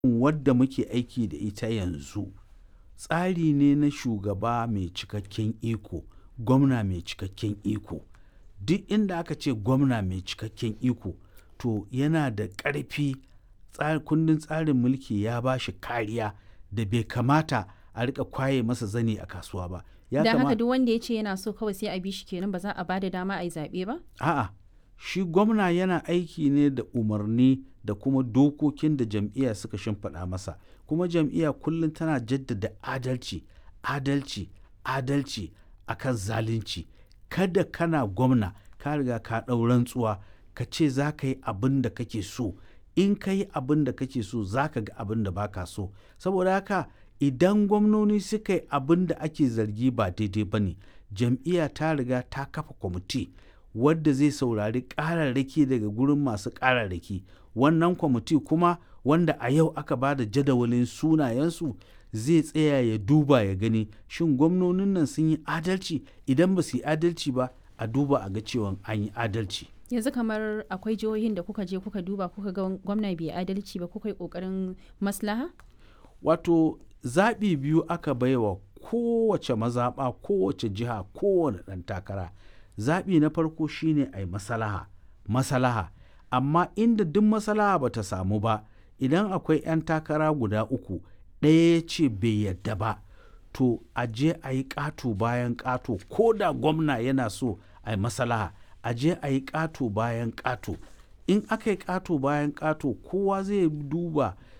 wadda muke aiki da ita yanzu tsari ne na shugaba mai cikakken iko gwamna mai cikakken iko duk inda aka ce gwamna mai cikakken iko to yana da ƙarfi kundin tsarin mulki ya ba shi kariya da bai kamata a rika kwaye masa zane a kasuwa ba ya da kama- haka duk wanda ya ce yana so kawai sai a bi shi kenan ba za a ba da dama a yi zaɓe ba A'a, shi gwamna yana aiki ne da umarni da kuma dokokin da jam'iyya suka shimfiɗa masa. Kuma jam'iyya kullum tana jaddada adalci, adalci, adalci akan zalunci. Kada kana gwamna ka riga ka ɗau rantsuwa ka ce za ka yi abin da kake so. In ka yi abin da kake so za ka ga abin da baka so. Saboda haka idan gwamnoni suka yi abin da ake zargi ba daidai ba ne, jam'iyya ta riga ta kafa kwamiti wadda zai saurari ƙararraki daga gurin masu ƙararraki wannan kwamiti kuma wanda a yau aka ba da jadawalin sunayensu zai tsaya ya duba ya gani shin gwamnonin nan sun yi adalci idan ba su yi adalci ba a duba a ga cewa an yi adalci yanzu kamar akwai jihohin da kuka je kuka duba kuka ga gwamna bai adalci ba kuka yi ƙoƙarin maslaha wato zaɓi biyu aka baiwa kowace mazaɓa kowace jiha kowane ɗan takara zaɓi na farko shine a yi masalaha masalaha amma inda duk masalaha ba ta samu ba idan akwai 'yan takara guda uku ɗaya ya ce bai yadda ba to a je a yi ƙato bayan ƙato ko da gwamna yana so a yi masalaha a je a yi ƙato bayan ƙato in aka yi ƙato bayan ƙato kowa zai duba